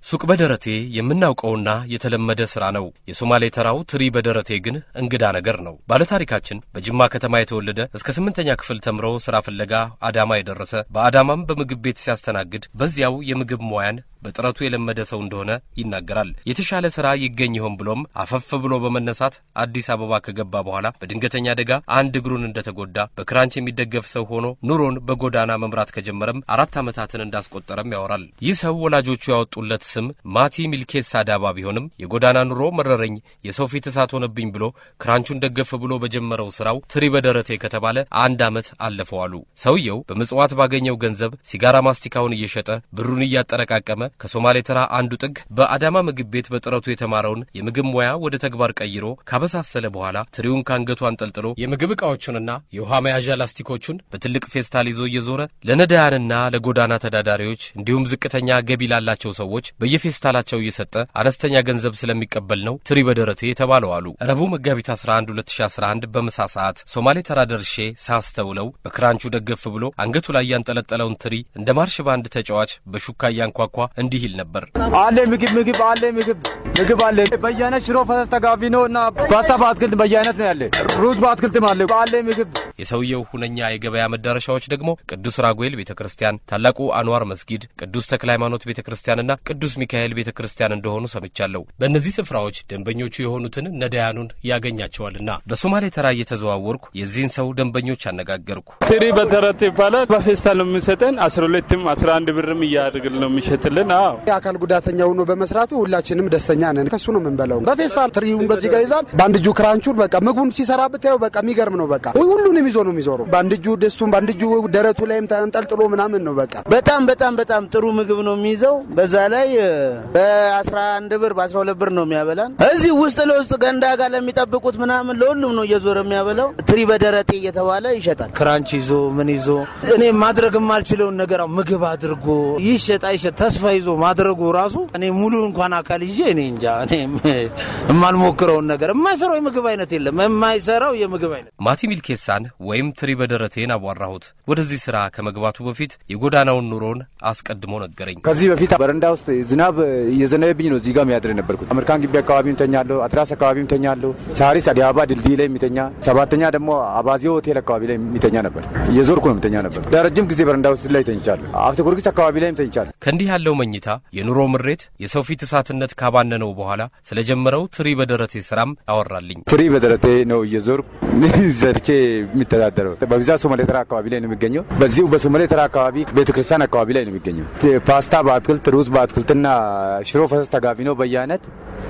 ሱቅ በደረቴ የምናውቀውና የተለመደ ስራ ነው። የሶማሌ ተራው ትሪ በደረቴ ግን እንግዳ ነገር ነው። ባለታሪካችን በጅማ ከተማ የተወለደ እስከ ስምንተኛ ክፍል ተምሮ ስራ ፍለጋ አዳማ የደረሰ በአዳማም በምግብ ቤት ሲያስተናግድ በዚያው የምግብ ሙያን በጥረቱ የለመደ ሰው እንደሆነ ይናገራል። የተሻለ ስራ ይገኝ ይሆን ብሎም አፈፍ ብሎ በመነሳት አዲስ አበባ ከገባ በኋላ በድንገተኛ አደጋ አንድ እግሩን እንደተጎዳ በክራንች የሚደገፍ ሰው ሆኖ ኑሮን በጎዳና መምራት ከጀመረም አራት ዓመታትን እንዳስቆጠረም ያወራል። ይህ ሰው ወላጆቹ ያወጡለት ስም ማቲ ሚልኬሳ ዳባ ቢሆንም የጎዳና ኑሮ መረረኝ፣ የሰው ፊት እሳት ሆነብኝ ብሎ ክራንቹን ደገፍ ብሎ በጀመረው ስራው ትሪ በደረቴ ከተባለ አንድ ዓመት አለፈው አሉ። ሰውየው በምጽዋት ባገኘው ገንዘብ ሲጋራ ማስቲካውን እየሸጠ ብሩን እያጠረቃቀመ ከሶማሌ ተራ አንዱ ጥግ በአዳማ ምግብ ቤት በጥረቱ የተማረውን የምግብ ሙያ ወደ ተግባር ቀይሮ ካበሳሰለ በኋላ ትሪውን ካንገቱ አንጠልጥሎ የምግብ ዕቃዎቹንና የውሃ መያዣ ላስቲኮቹን በትልቅ ፌስታል ይዞ እየዞረ ለነዳያንና ለጎዳና ተዳዳሪዎች እንዲሁም ዝቅተኛ ገቢ ላላቸው ሰዎች በየፌስታላቸው እየሰጠ አነስተኛ ገንዘብ ስለሚቀበል ነው ትሪ በደረቴ የተባለው አሉ። ረቡዕ መጋቢት 11 2011 በምሳ ሰዓት ሶማሌ ተራ ደርሼ ሳስተውለው በክራንቹ ደገፍ ብሎ አንገቱ ላይ ያንጠለጠለውን ትሪ እንደ ማርሽ ባንድ ተጫዋች በሹካ እያንኳኳ እንዲህ ይል ነበር። አለ ምግብ ምግብ አለ ምግብ ምግብ አለ በየአይነት ሽሮ ፈሰስ ተጋቢ ነው እና ፓስታ በአትክልት በየአይነት ነው ያለ ሩዝ በአትክልትም አለ አለ ምግብ። የሰውየው ሁነኛ የገበያ መዳረሻዎች ደግሞ ቅዱስ ራጉኤል ቤተ ክርስቲያን፣ ታላቁ አንዋር መስጊድ፣ ቅዱስ ተክለ ሃይማኖት ቤተ ክርስቲያንና ቅዱስ ሚካኤል ቤተ ክርስቲያን እንደሆኑ ሰምቻለሁ። በእነዚህ ስፍራዎች ደንበኞቹ የሆኑትን ነዳያኑን ያገኛቸዋልና በሶማሌ ተራ እየተዘዋወርኩ የዚህን ሰው ደንበኞች አነጋገርኩ። ትሪ በተረት ይባላል። በፌስታል ነው የምንሰጠን። አስራ ሁለትም አስራ አንድ ብርም እያደርግል ነው የሚሸጥልን። አዎ የአካል ጉዳተኛ ሆኖ በመስራቱ ሁላችንም ደስተኛ ነን። ከሱ ነው የምንበላው። በፌስታል ትሪውን በዚህ ጋር ይዛል። በአንድ እጁ ክራንቹን በቃ ምግቡን ሲሰራ ብታየው በቃ የሚገርም ነው። በቃ ሁሉንም ይዞ ነው የሚዞረው። በአንድ እጁ ደስቱን፣ በአንድ እጁ ደረቱ ላይም ተንጠልጥሎ ምናምን ነው በቃ በጣም በጣም በጣም ጥሩ ምግብ ነው የሚይዘው። በዛ ላይ በአስራ አንድ ብር በአስራ ሁለት ብር ነው የሚያበላን። እዚህ ውስጥ ለውስጥ ገንዳ ጋር ለሚጠብቁት ምናምን ለሁሉም ነው እየዞረ የሚያበላው። ትሪ በደረቴ እየተባለ ይሸጣል። ክራንች ይዞ ምን ይዞ እኔ ማድረግ የማልችለውን ነገር ምግብ አድርጎ ይሸጥ አይሸጥ ተስፋ ይዞ ማድረጉ ራሱ እኔ ሙሉ እንኳን አካል ይዤ እኔ እንጃ እኔ የማልሞክረውን ነገር የማይሰራው የምግብ አይነት የለም። የማይሰራው የምግብ አይነት ማቲ ሚልኬሳን ወይም ትሪ በደረቴን አቧራሁት። ወደዚህ ስራ ከመግባቱ በፊት የጎዳናውን ኑሮን አስቀድሞ ነገረኝ። ከዚህ በፊት በረንዳ ውስጥ ዝናብ እየዘነበብኝ ነው እዚህ ጋር የሚያድር የነበርኩት። አሜሪካን ግቢ አካባቢም ተኛለሁ፣ አትራስ አካባቢም ተኛለሁ፣ ሳሪስ አዲስ አበባ ድልድይ ላይ የሚተኛ ሰባተኛ ደግሞ አባዚዮ ሆቴል አካባቢ ላይ የሚተኛ ነበር። እየዞርኩ ነው የሚተኛ ነበር። ለረጅም ጊዜ በረንዳ ውስጥ ላይ ተኝቻለሁ። አፍተ ጊዮርጊስ አካባቢ ላይም ተኝቻለሁ። ከእንዲህ ያለው መኝታ የኑሮ ምሬት የሰው ፊት እሳትነት ካባነነው በኋላ ስለጀመረው ትሪ በደረቴ ስራም አወራልኝ። ትሪ በደረቴ ነው እየዞርኩ ዘርቼ የሚተዳደረው። በብዛት ሶማሌ ተራ አካባቢ ላይ ነው የሚገኘው። በዚሁ በሶማሌ ተራ አካባቢ ቤተክርስቲያን አካባቢ ላይ ነው የሚገኘው። ፓስታ በአትክልት ሩዝ በአትክልትና ሽሮ ፈሰስ ተጋቢ ነው በየአይነት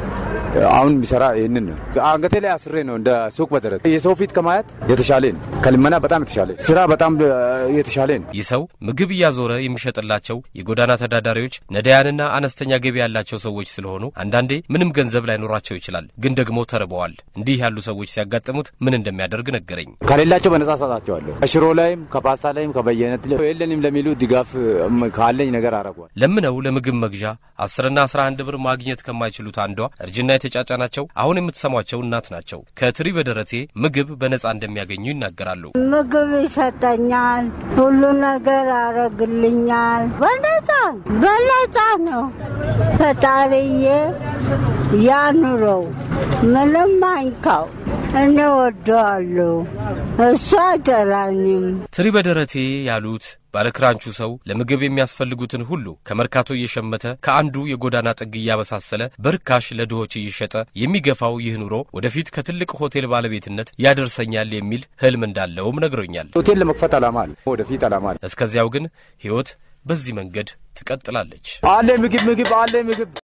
አሁን የሚሰራ ይህንን ነው። አንገቴ ላይ አስሬ ነው እንደ ሱቅ በደረት የሰው ፊት ከማየት የተሻለ ነው። ከልመና በጣም የተሻለ ስራ በጣም የተሻለ ነው። ይህ ሰው ምግብ እያዞረ የሚሸጥላቸው የጎዳና ተዳዳሪዎች ነዳያንና አነስተኛ ገቢ ያላቸው ሰዎች ስለሆኑ አንዳንዴ ምንም ገንዘብ ላይኖራቸው ይችላል፣ ግን ደግሞ ተርበዋል። እንዲህ ያሉ ሰዎች ሲያጋጥሙት ምን እንደሚያደርግ ነገረኝ። ከሌላቸው በነጻ ሰጣቸዋለሁ። ከሽሮ ላይም ከፓስታ ላይም ከበየነት የለንም ለሚሉ ድጋፍ ካለኝ ነገር አረጓል። ለምነው ለምግብ መግዣ አስርና አስራ አንድ ብር ማግኘት ከማይችሉት አንዷ እርጅና የተጫጫናቸው አሁን የምትሰሟቸው እናት ናቸው። ከትሪ በደረቴ ምግብ በነጻ እንደሚያገኙ ይናገራሉ። ምግብ ይሰጠኛል፣ ሁሉ ነገር አረግልኛል። በነጻ በነጻ ነው። ፈጣሪዬ ያኑረው፣ ምንም አይንካው። እኔ ወደዋለሁ፣ እሱ አይጠላኝም። ትሪ በደረቴ ያሉት ባለክራንቹ ሰው ለምግብ የሚያስፈልጉትን ሁሉ ከመርካቶ እየሸመተ ከአንዱ የጎዳና ጥግ እያበሳሰለ በርካሽ ለድሆች እየሸጠ የሚገፋው ይህ ኑሮ ወደፊት ከትልቅ ሆቴል ባለቤትነት ያደርሰኛል የሚል ህልም እንዳለውም ነግሮኛል። ሆቴል ለመክፈት አላማ አለ፣ ወደፊት አላማ አለ። እስከዚያው ግን ህይወት በዚህ መንገድ ትቀጥላለች። አለ ምግብ ምግብ አለ ምግብ